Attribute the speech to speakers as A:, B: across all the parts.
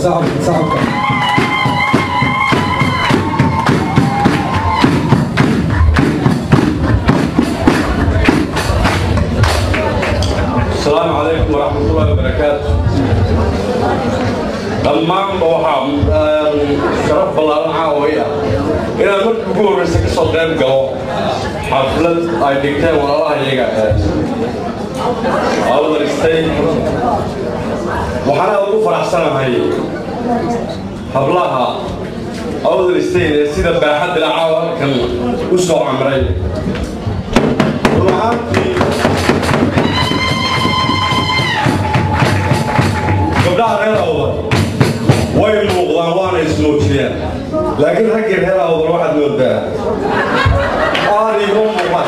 A: sacabka sacabka
B: السلام عليكم ورحمة الله وبركاته dhammaanba waxaa sharaf ballaaran caawaya inaan markii ugu horreysa ka soo qayb galo xaflad ay dhigteen walaalaha iyaga awdar state waxaana ugu faraxsanahay hablaha awdar state ee sida baaxadda la caawa halkan u soo camray run ahaantii gabdhaha reer awdar way muuqdaan waana ismuujiyeen laakiin raggii reer awdar waxaad moodaa aad iigu muuqan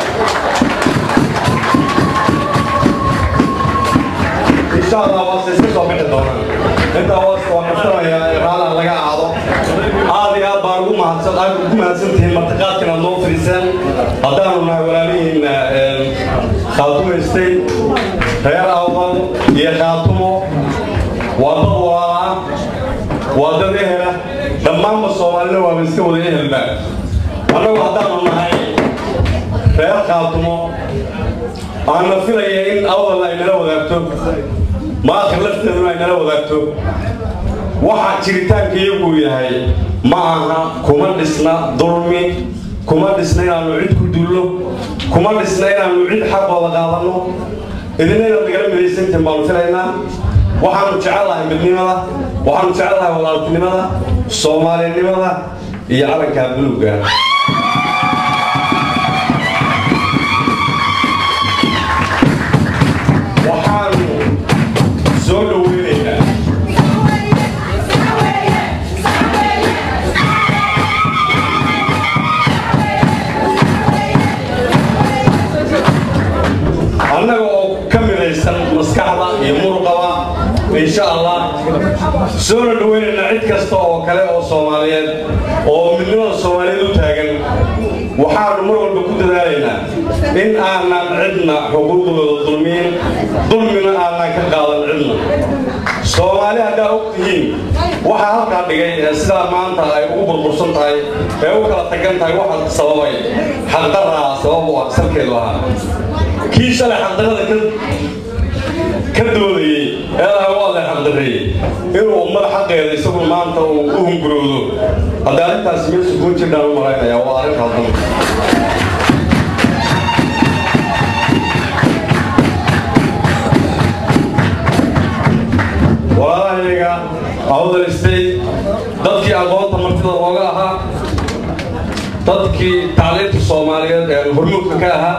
B: insha allah waase iska soo bixi doonaan intaa waaska waa qabsanayaa raalaan laga aado aad iyo aad baan ugu mahadsan aad ugu mahadsantihiin martiqaadkan aad noo fadhiiseen haddaanu nahay walaalihiin khaatumo state reer awdal iyo khaatumo waa dad walaala waa dad ehela dhammaanba soomaalina waaba iska wada ehelba annagu haddaanu nahay reer khaatumo aana filaya in awdal ay nala wadaagto maakhir lafteeduna ay nala wadaagto waxa jiritaanka iyagu yahay ma aha kuma dhisna dulmi kuma dhisna inaannu cid ku dullo kuma dhisna inaannu cid xaqooda qaadanno idina inaad nagala midaysantiin baanu filaynaa waxaanu jecellahay midnimada waxaanu jecellahay walaaltinimada soomaalinimada iyo calankaa buluugga waxaanu soo dhoweynaynaa annaga oo ka midaysan maskaxda iyo muruqaba insha allah soona dhoweynaynaa cid kasta oo kale oo soomaaliyeed oo midnimada soomaaliyeed u taagan waxaanu mar walba ku dadaalaynaa in aanan cidna xuquuqdooda dulmiin dulmina aanan ka qaadan cidna soomaali haddaa og tihiin waxaa halkaa dhigay ee sidaa maanta ay ugu burbursan tahay ee u kala tagan tahay waxa sababay xaqdaraa sabab u ah salkeedu ahaa kii shalay xaqdarada ka ka doodayey ee laha waa la xaqdareeyey inuu ummada xaqeeda isagu maanta uu u hunguroodo haddii arrintaasi meesha kuu jirdhaan u malaynayaa waa arrin haldan walaalahayaga awdal state dadkii aqoonta martida looga ahaa dadkii tacliinta soomaaliyeed ee hormuudka ka ahaa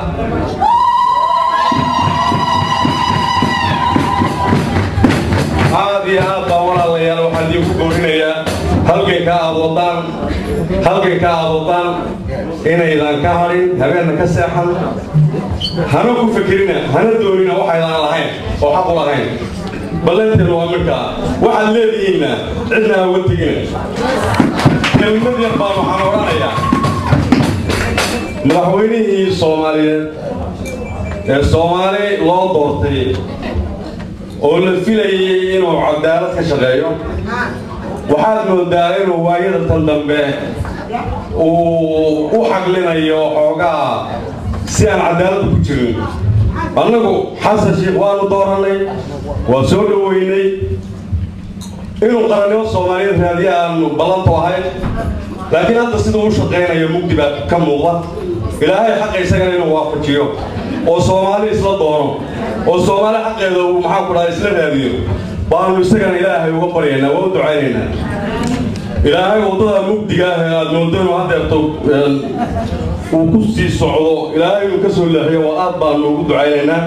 B: aad iyo aad baa walaalayaal waxaan idiinku goorinayaa halganka aad wadaan halganka aad wadaan inaydan ka hadhin habeenna ka seexan hana ku fikirina hana doonina waxaydan lahayn oo xaq u lahayn ballanteenu waa midkaa waxaad leedihiinna cidna ha uga tegina kelmad yar baan waxaan odhanayaa madaxweynihii soomaaliyeed ee soomaali loo doortay oo la filayay inuu cadaalad ka shaqeeyo waxaad moodaa inuu waayada tan dambe uu u xaglinayo xoogaa si aan cadaaladda ku jirin annagu xasan sheikh waanu doorannay waa soo dhoweynay inuu qarannimo soomaaliyeed raadiye aanu ballantu ahayn laakiin hadda siduu u shaqaynayo mugdi baa ka muuqda ilaahay xaqa isagana inuu waafajiyo oo soomaali isla doono oo soomaali xaqeeda uu maxaa ku dhaha isla raadiyo baanu isagana ilaahay uga baryaynaa waa u ducaynaynaa ilaahay waddada mugdiga ah ee aad moodo inuu haddeerto uu ku sii socdo ilaahay inuu ka soo leexiyo waa aad baanu ugu ducaynaynaa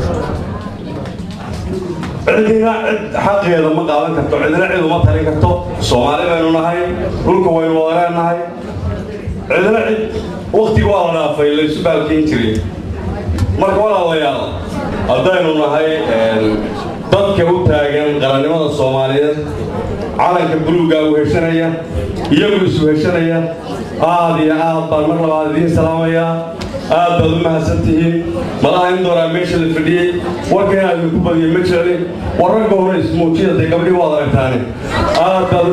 B: cidina cid xaqeeda ma qaadan karto cidina cid uma talin karto soomaali baynu nahay dhulka waynu wada leenahay cidina cid waktiga waa la dhaafay laysu baalkiin jiray marka walaalayaal haddaynu nahay dadka u taagan qarannimada soomaaliyeed calanka buluugga u heshanaya iyagu isu heshanaya aad iyo aad baan mar labaad idiin salaamayaa aad baad u mahadsan tihiin malaha in dooraa meesha la fadhiyey warkan aad ku badiyay ma jirani war ragga hore ismuujiya dee gabdhii waad aragtaane aad baad u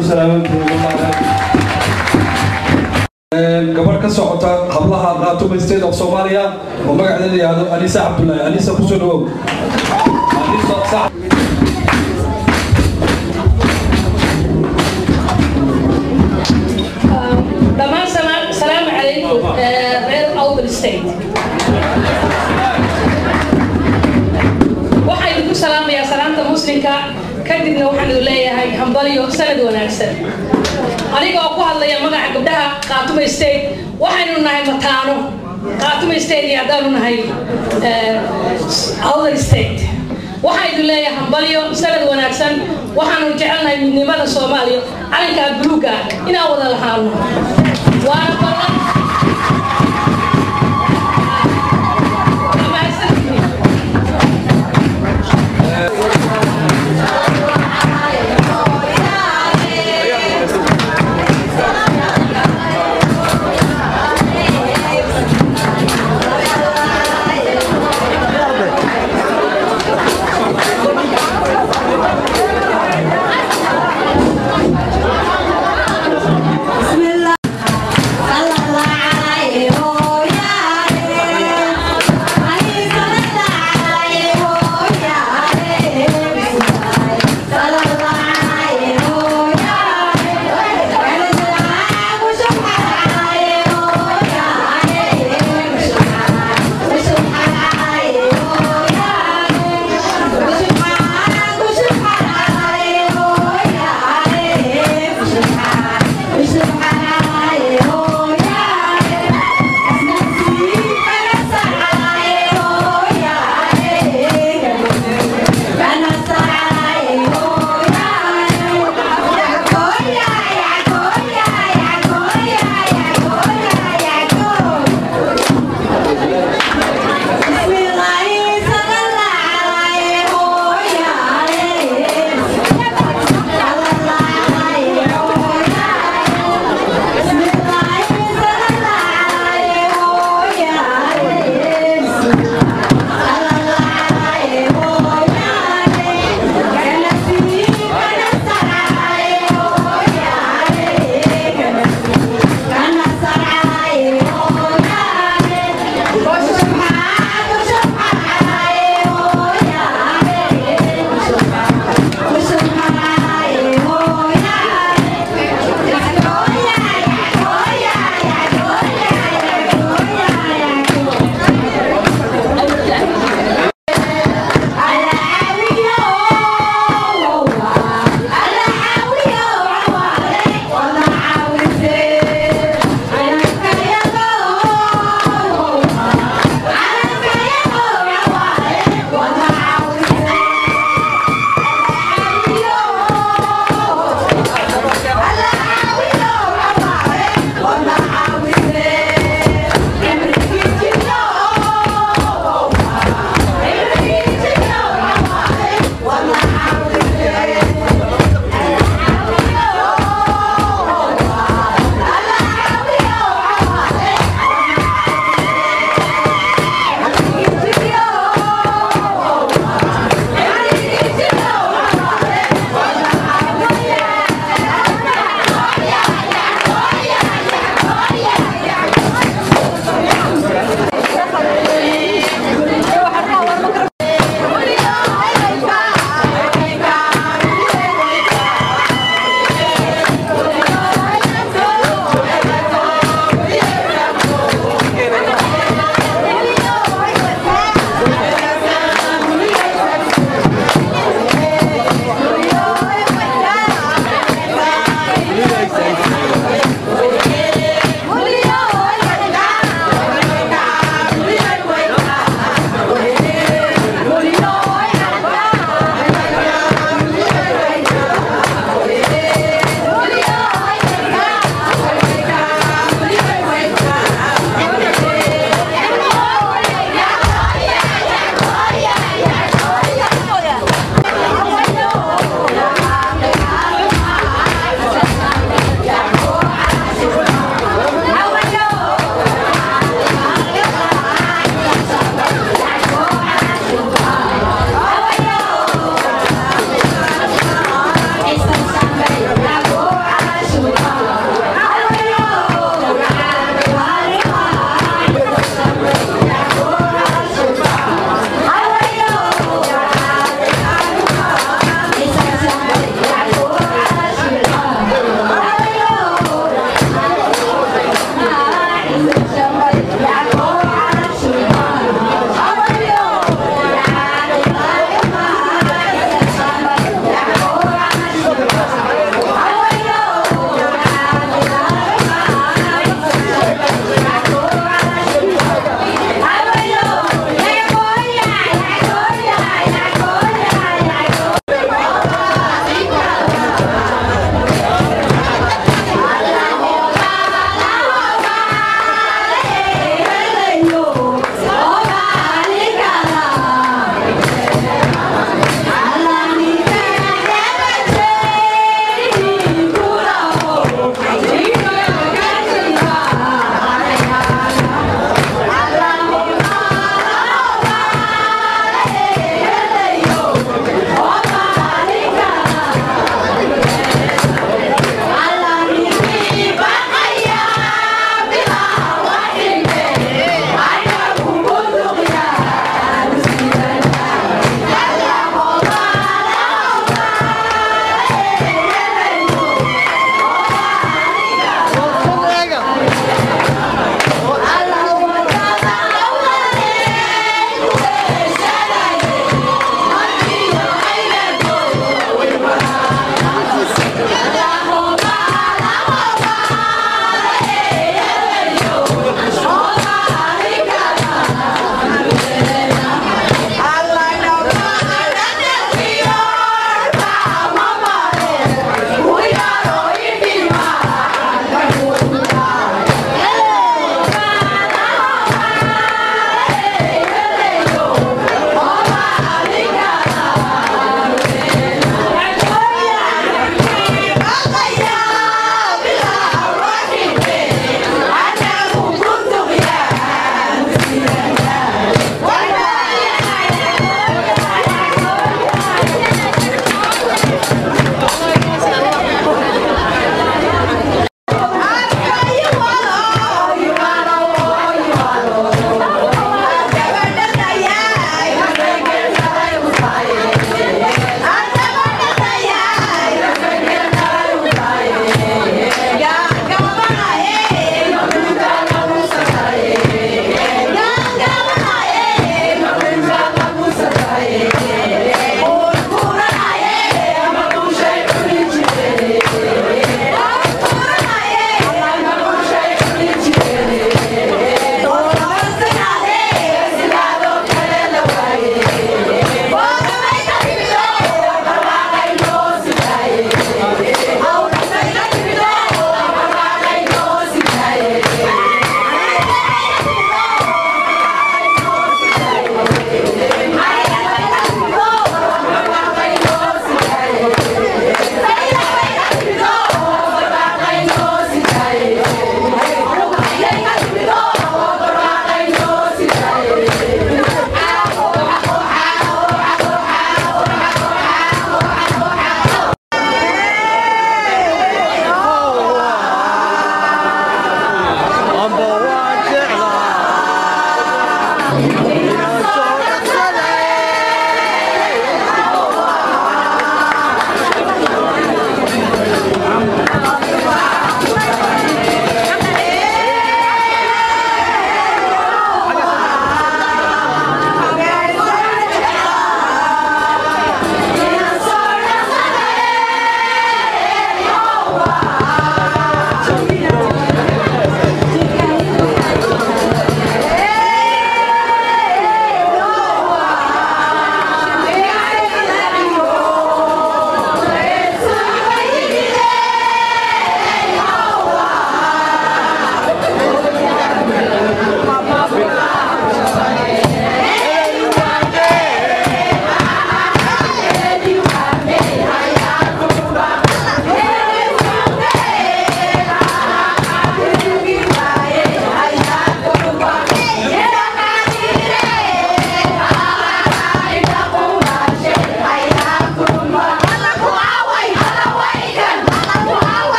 B: salaamantihiin
A: gabadh ka socota hablaha qaatuma state of soomaaliya oo magaceeda yahdo anisa cabdullaahi anisa kusoo dhawow
C: dhammaan salaamu calaykum reer outl state waxaa idinku salaamayaa salaamta muslimka kadibna waxaan idin leeyahay hambalyo sanad wanaagsan aniga oo ku hadlaya magaca gabdhaha qaatuma state waxaynu nahay mataano qaatuma state iyo haddaanu nahay outl state waxaa idin leeyahay hambalyo sanad wanaagsan waxaanu jecelnahay midnimada soomaaliya calankaa buluuga inaan wada lahaano waana ballan
D: بسم الله الله الله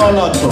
D: noolaato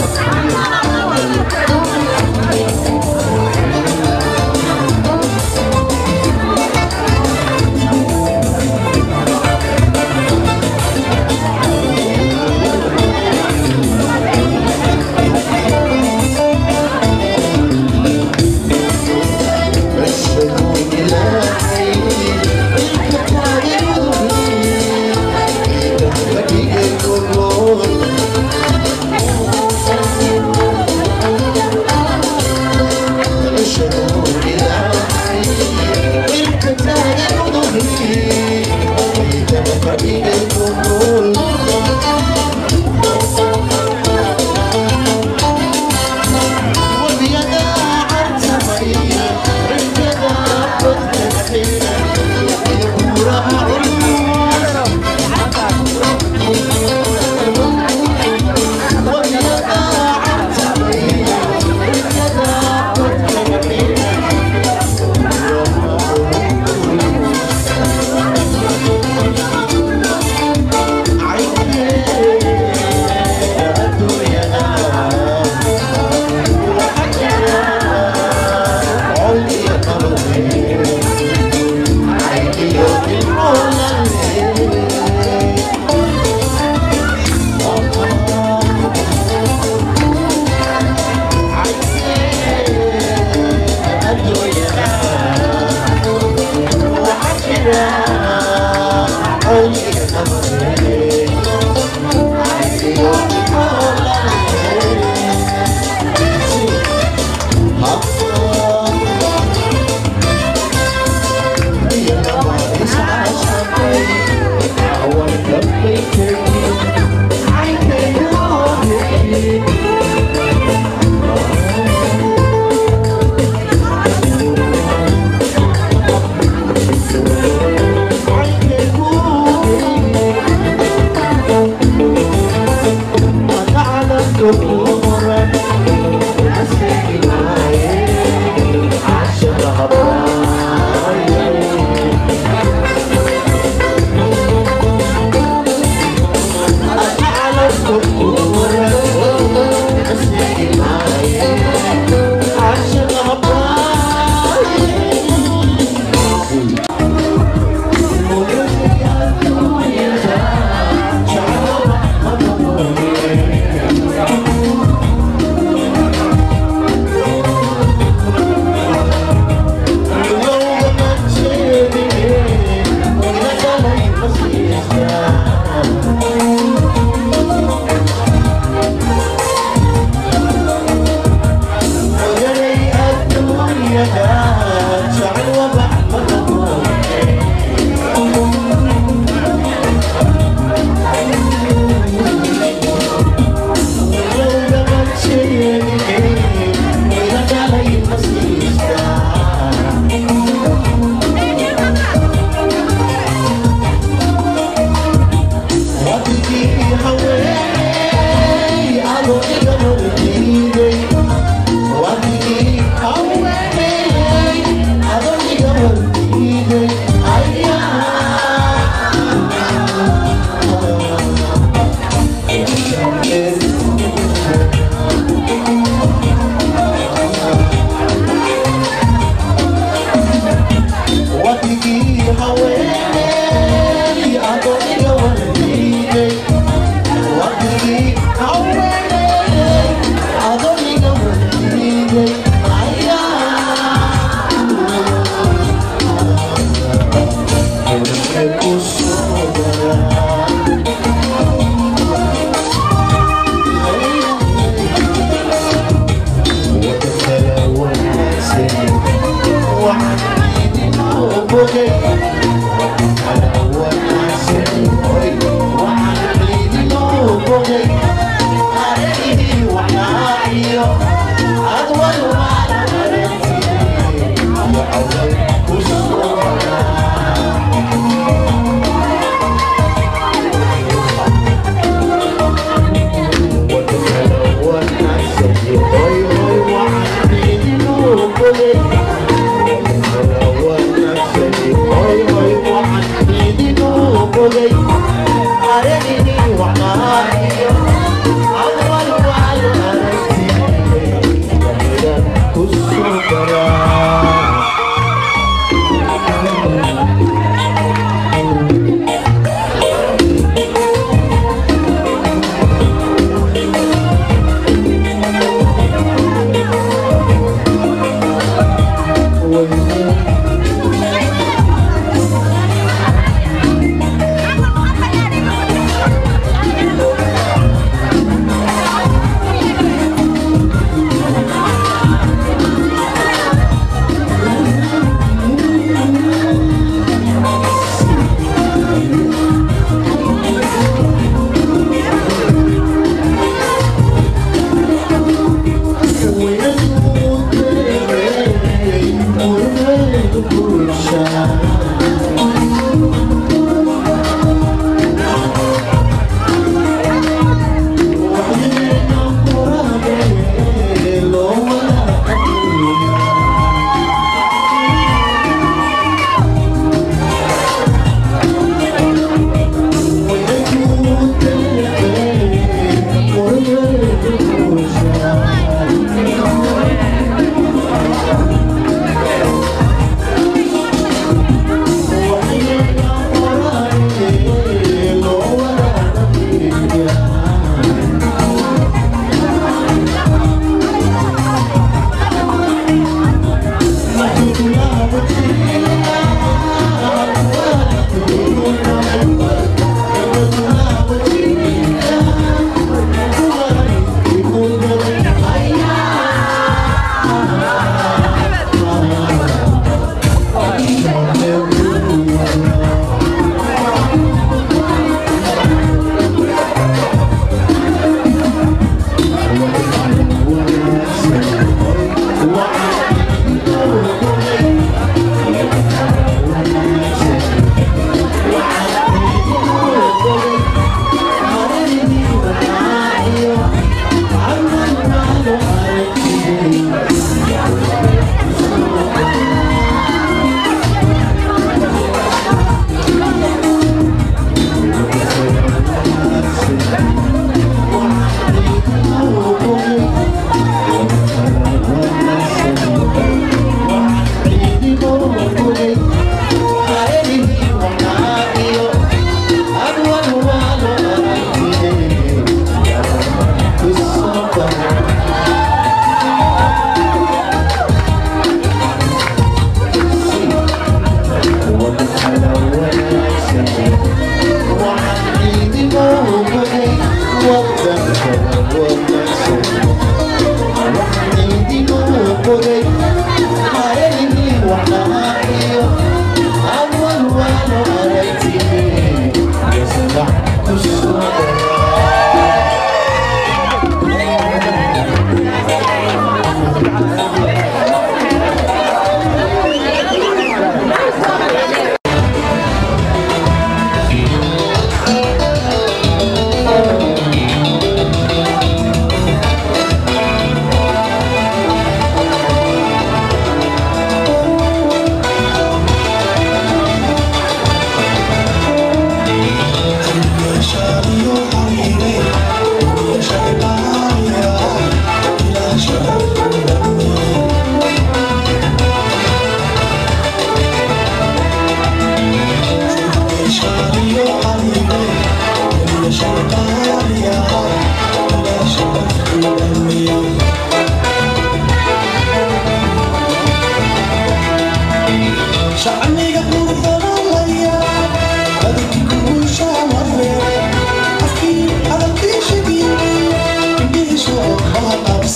D: Hoy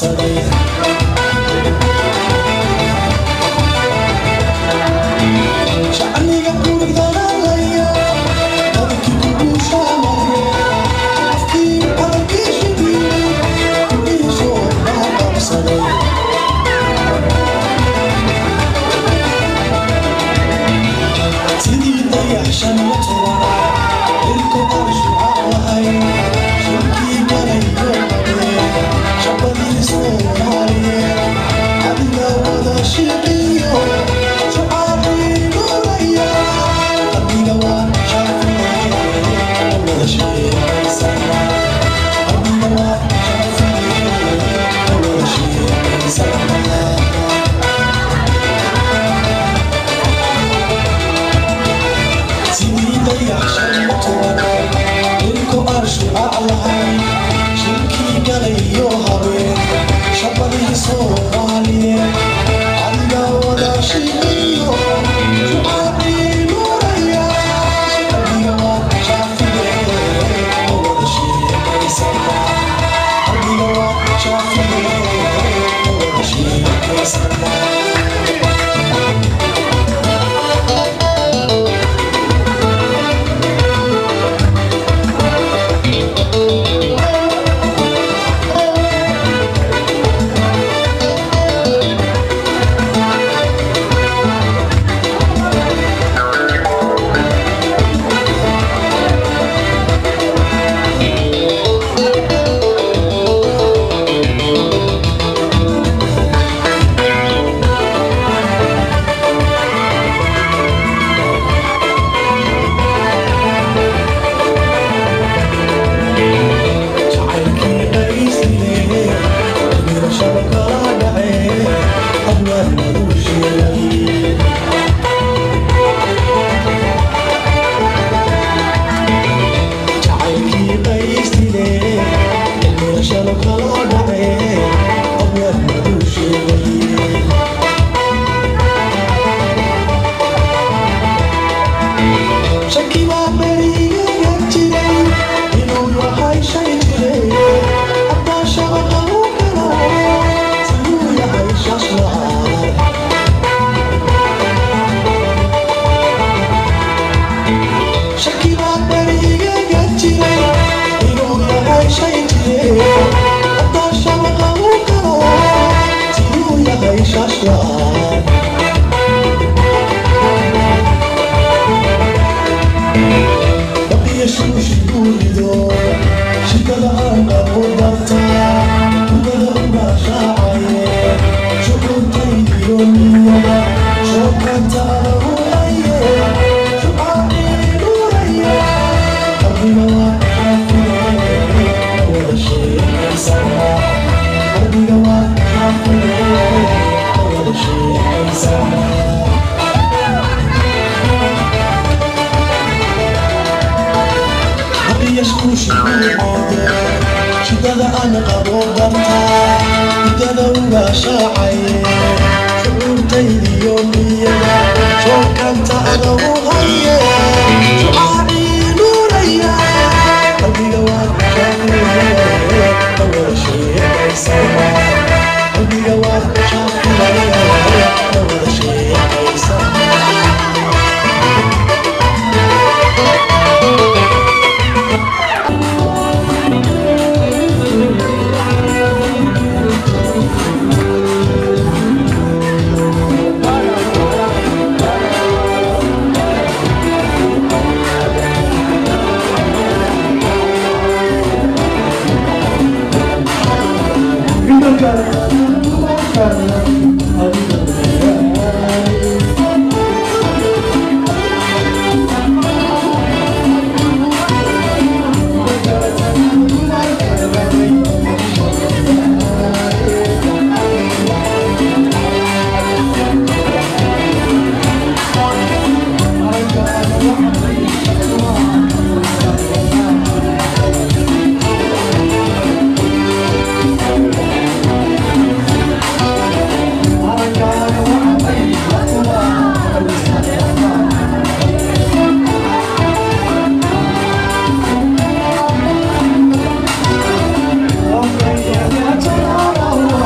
D: Thank you.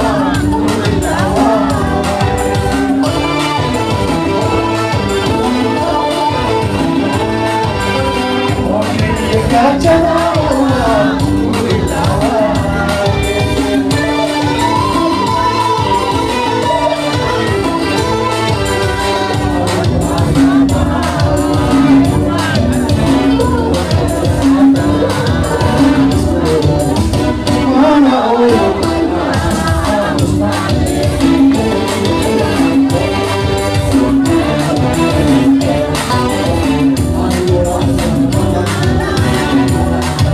D: Thank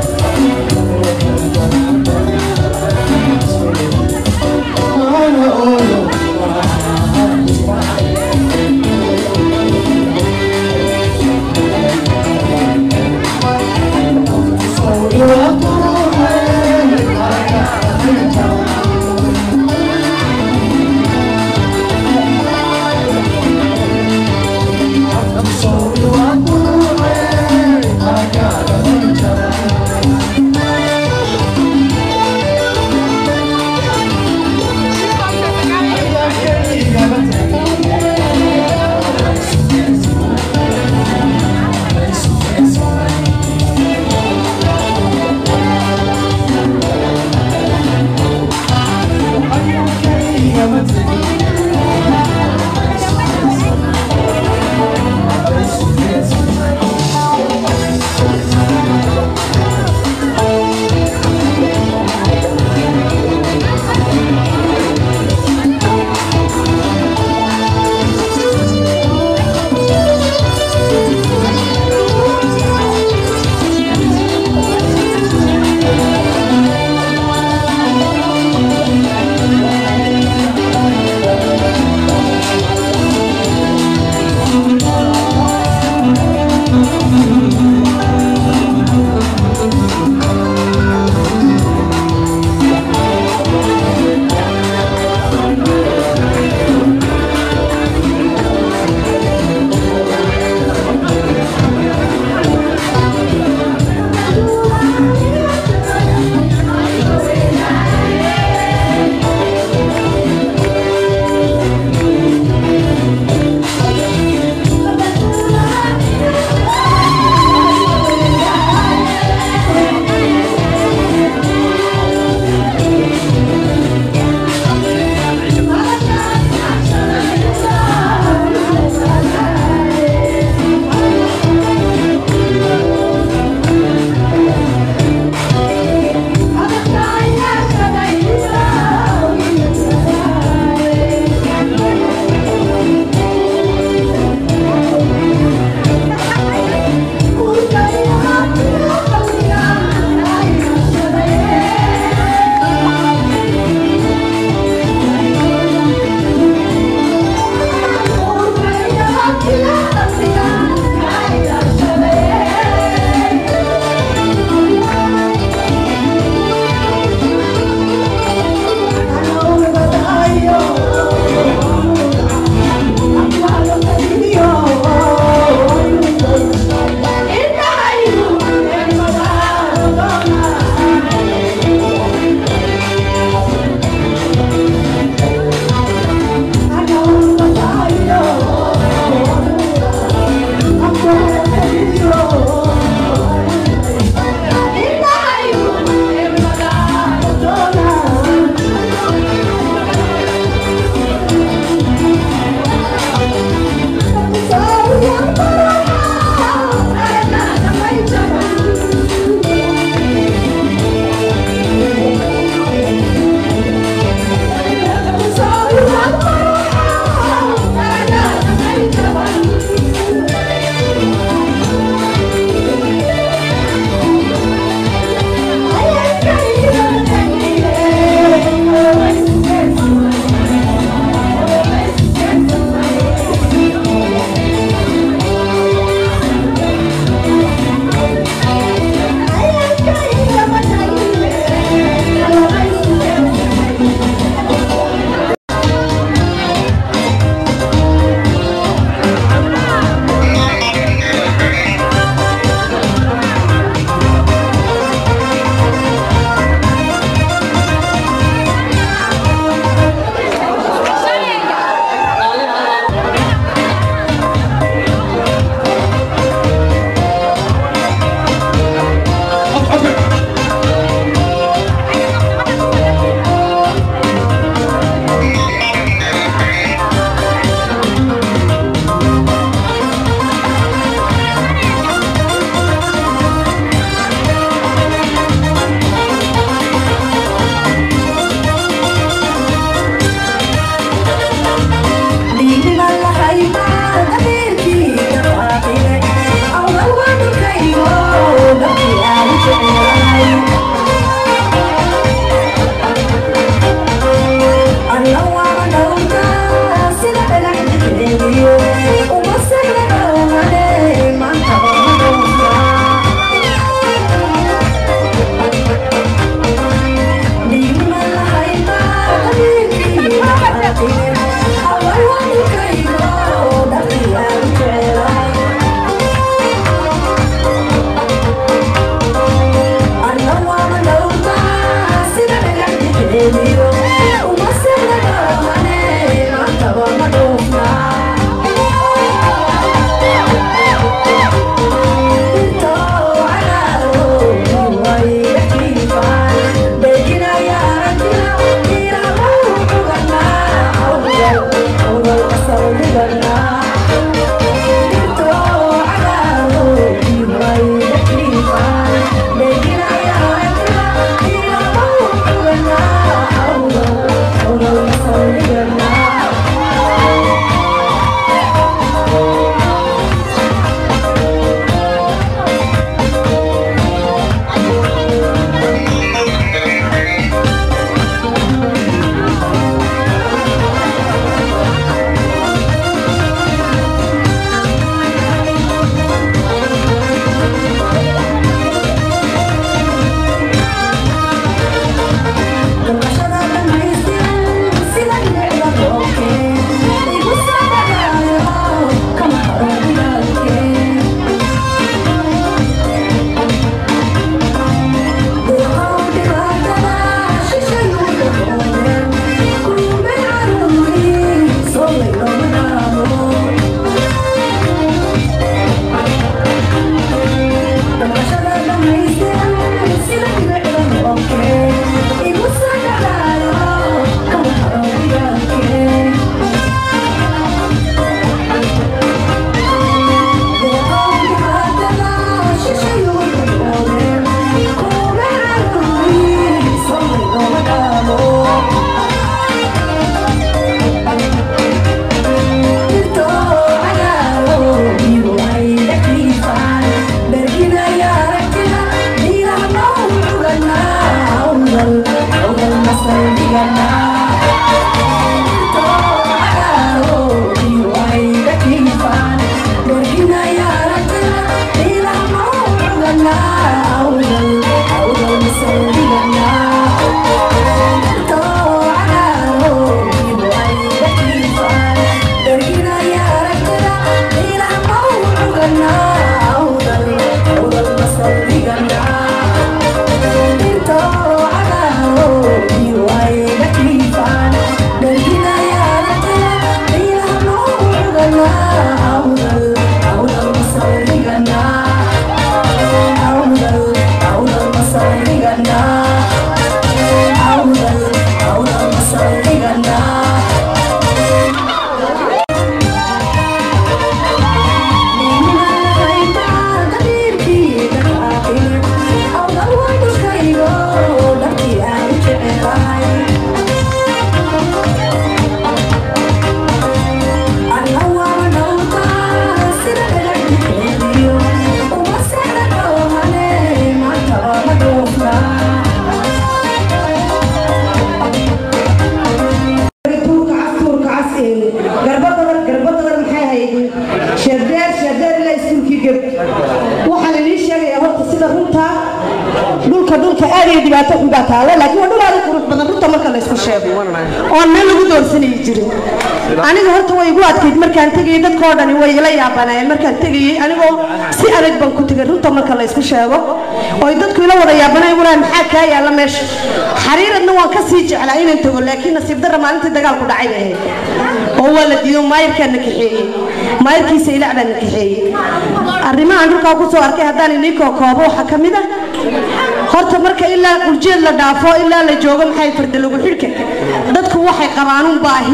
D: waxaan idiin sheegayaa horta sida runta dhulka dhulka aad iyo dhibaato xun baa taalo laakiin waa dhul aad u qurux badan runta marka la isku sheego oon meel lagu doorsanayi jirin aniga horta way igu adkayd markaan tegayay dadkoo dhani way ila yaabanayeen markaan tegayay anigoo si adag baan ku tegay runta marka la isku sheego oy dadku ila wada yaabanay walaa maxaa kaa yaalla meesha xariiradna waan ka sii jeclaa inaan tago laakiin nasiib darra maalintii dagaalku dhacay bay ahayd oo waa la diido maayirkaa na kaxeeyey maayirkiisa ilaac baa na kaxeeyey arrimahan dhulkaa ku soo arkay haddaan inii kookoobo waxaa ka mid a horta marka ilaa qurjeed la dhaafo ilaa la joogo maxay farda lagu xidhka dadku waxay qabaanuun baahi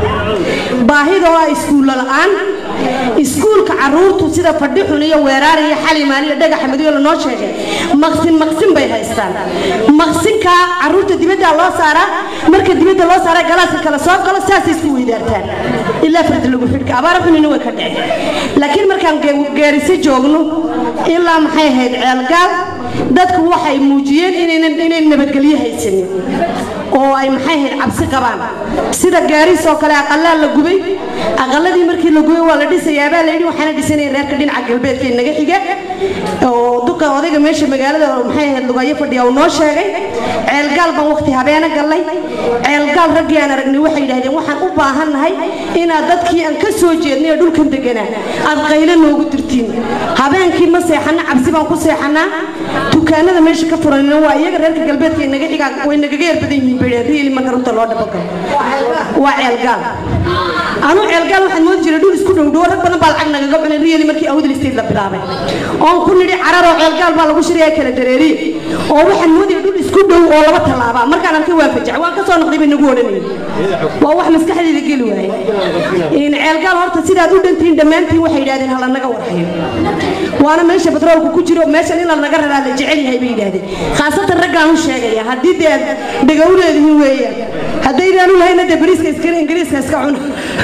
D: baahida oo ah iskuulla la'aan iskuulka caruurtu sida fadhi xun iyo weeraar iyo xalimaan iyo dhagaxa madow lanoo sheegay maqsin maqsin bay haystaan maqsinka caruurta dibadda loo saaraa marka dibadda loo saaraa galaaska kala soo galo saasay isku weydaartaan ilaa farda lagu xidhka abaara xunina way ka dhaceen laakiin markaan geeriso joogno ilaa maxay ahayd ceelgaal dadku waxay muujiyeen inaynan inay nabadgelyo haysanin oo ay maxay ahayd cabsi qabaan sida gaariis oo kale aqalaa la gubay aqaladii markii la gubay waa la dhisayaabaa la yidhi waxaana dhisanaya reerka dhinaca galbeedka inaga xiga oo duqa odayga meesha magaalada maxay ahayd lugayo fadhiya uu noo sheegay ceelgaal baan waqti habeena gallay ceelgaal raggii aan aragnay waxay yidhahdeen waxaan u baahannahay inaad dadkii aan ka soo jeednay ee dhulkan deganaa aad qaylo noogu dirtiin habeenkii ma seexana cabsi baan ku seexanaa dukaanada meesha ka furanina waa iyaga reerka galbeedka inaga xigaa way nagaga yar badan yihiin bay riili marka runta loo dhabagalo waa ceelgaal anu ceelgaal waxaan moodi jiray dhul isku dhow dhow rag badan baa lacag nagaga cunay riili markii awdal state la bilaabay oon ku nidhi cararoo ceelgaal baa lagu shiraya kala dareeriye oo waxaan moodaya dhul isku dhow oo laba tallaaba markaan arkay waan fajac waan ka soo noqday bay nagu odhanayeen waa wax maskaxdeeda geli waaye in ceelgaal horta sidaad u dhantihiin dhammaantiin waxay yidhahdeen hala naga warhayo waana meesha batroolku ku jiro meeshan in la naga raraa la jecel yahay bay yidhahdeen khaasatan raggaan u sheegaya haddii dee aad dhega u leedihiin weeyaan haddaydaan u lahayna dee bariiska iskale ingiriiska iska cuna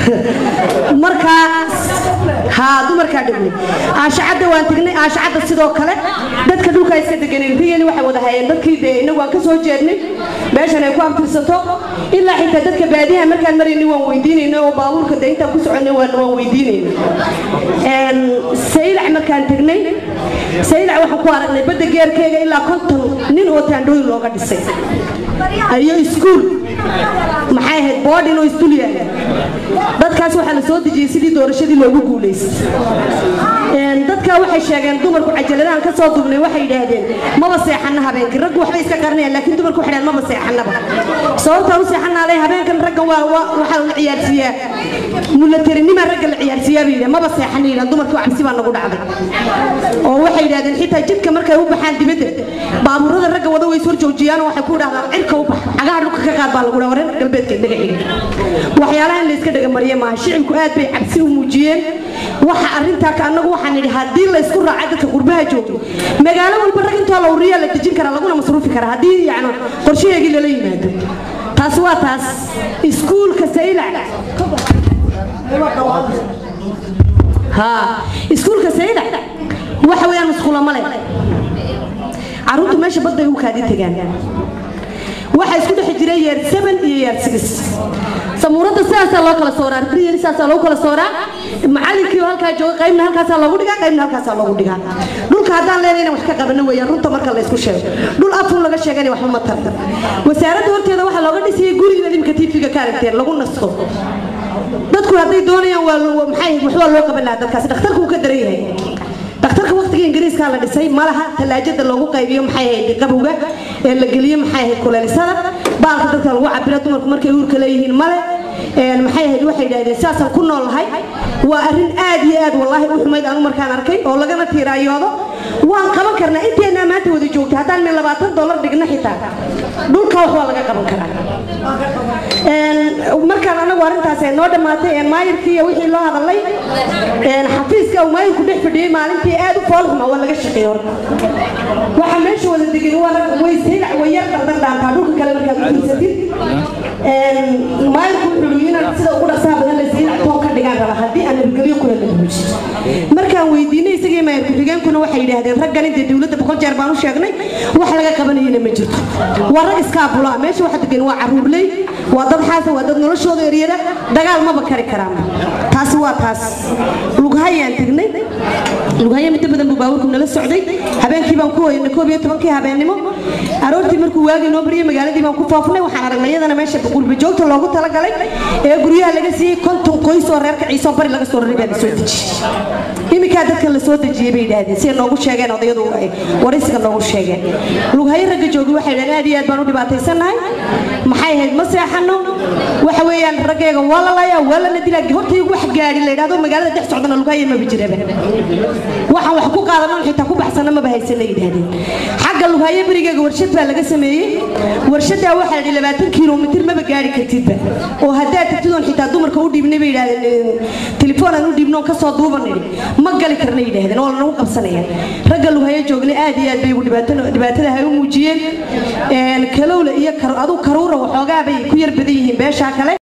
D: markaa haa dumarkaa dhignay aashacadda waan tegnay aashacadda sidoo kale dadka dhulkaa iska deganeen riyali waxay wada hayeen dadkii dee inagu waan ka soo jeednay meeshan ay ku abtirsato ilaa xitaa dadka baadiyaha markaan maraynay waan weydiinayna oo baabuurka dee intaan ku soconay waan waan weydiinayna saylac markaan tegnay saylac waxaan ku aragnay badda geerkeega ilaa konton nin oo taandhooyin looga dhisay iyo iskuul maxay ahayd boodhin oo isdul yaala dadkaas waxaa la soo dejiyey sidii doorashadii loogu guulaystay dadkaa waxay sheegeen dumarku cajaladahan ka soo dubnay waxay yidhaahdeen maba seexana habeenkii raggu waxbay iska qarinayaan laakiin dumarku waxay dhaheen maba seexanaba sababtaan u seexanaalay habeenkan raggan waa waxaa la ciyaarsiiyaa mulaterinima ragga la ciyaarsiiyaa bay yidhahen maba seexana yidhahan dumarkii cabsi baa nagu dhacday oo waxay yidhahdeen xitaa jidka markay u baxaan dibadda baabuurada ragga wada way soo joojiyaan oo waxay ku dhahdaan cirka u bax cagaha dhulka ka qaad baa lagu dhaha wareer galbeedka inaga xiga waxyaalaha in la iska dhaga mariya maaha shicibku aad bay cabsi u muujiyeen waxa arrintaa ka annagu waxaan nidhi haddii la isku raacay dadka qurbaha joogo magaalo walba rag intoo la uriyaa la dejin karaa laguna masruufi karaa haddii yacni qorshaheegii lala yimaado taas waa taas iskuulka saylac ها iskuulka sayda waxa weeyaan iskuula male caruurtu meesha badda ay u kaadi tagaan waxaa isku dhex jiray yeer seven iyo yeer six samuuradda sidaasaa loo kala sooraa riyali sidaasaa loogu kala sooraa macallinkii oo halkaa jooga qaybna halkaasaa loogu dhigaa qaybna halkaasaa loogu dhigaa dhulka haddaan leenahay inaan wax ka qabano weeyaan runta marka la isku sheego dhul afun laga sheegana waxba ma tarta wasaaradda horteeda waxaa looga dhisayay guriga idinka tiifiga ka aragteen lagu nasto dadku hadday doonayaan waa waa- maxay waxbaa loo qaban lahaa dadkaasi dhakhtarku wuu ka daran yahay dhakhtarka waqtiga ingiriiskaa la dhisay malaha talaajada loogu qaybiyo maxay ahayd qabowga ee la geliyo maxay ahayd kuleelisada baalka dadka lagu cabiro dumarku markay uurka leeyihiin male een maxay ahayd waxay yidhahdeen sidaasaan ku nool lahay waa arrin aad iyo aad wallaahi u xumayd anu markaan arkay oo lagana tiiraayoodo waan qaban karnaa inteennaa maanta wada joogta haddaan min labaatan dollar dhigno xitaa dhulka wax waa laga qaban karaa Een, markaan anagu arrintaas ay noo dhammaatay een maayirkii iyo wixii loo hadalay een xafiiska uu maayirku dhex fadhiyey maalintii aad u foolxuma waa laga shaqeeyey horta waxa meesha wada degan waa rag way saylac way yar dardar dhaantaa dhulka kale markaad u fiirsatid een maayirku wuxuu yidhi inaad sida ugu dhaqsaha badan la saylac toon ka dhigaan raba haddii aan nabadgelyo kula la buujiyo markaan weydiinay isagii maayir ku-xigeenkuna waxay yidhaahdeen raggan intee dowladda boqol jeer baan u sheegnay wax laga qabanayana ma jirto waa rag iskaabula meesha waxa degan waa caruurley waa dad xaasa waa dad noloshooda eryada dagaal maba kari karaan taasi waa taas lughayaan tegnay lughaye midda badan buu baabuurku nala socday habeenkii baan ku hoyanay koob iyo tobankii habeennimo aroortii markuu waagii noo baryay magaaladii baan ku foofnay waxaan aragnay iyadana meesha qurba joogta loogu talagalay ee guryaha laga siiyey konton qoys oo reerka ciise oo bari laga soo raray baa la soo dejiyey iminkaa dadka la soo dejiyey bay yidhaahdeen siday noogu sheegeen odayadu ay waraysiga noogu sheegeen lughaye ragga joogi waxay yidhahdeen aad iyo aad baan u dhibaataysannahay maxay ahayd ma seexano waxa weeyaan raggeega waa la layaa waa lana dilaa hortaygu wax gaadhi la yidhahdo magaalada dhex socdana lughaye maba jiraba waxaan wax ku qaadano xitaa ku baxsana maba haysana yidhaahdeen xagga lughaye berigeega warshad baa laga sameeyey warshadaa waxaa yidhi labaatan kilomitir maba gaari kartidba oo haddaad tagtid oon xitaa dumarka u dhiibnay bay yidhahdeen telefoon aan u dhiibno oon kasoo duuban nidhi ma gali karna yidhaahdeen oo lanagu qabsanayaan ragga lughaye joognay aad iyo aad bay ugu dhibaato- dhibaatada hay u muujiyeen Een, kalowle iyo kar- aduu karuura waxoogaa bay ku yar badan yihiin beeshaa kale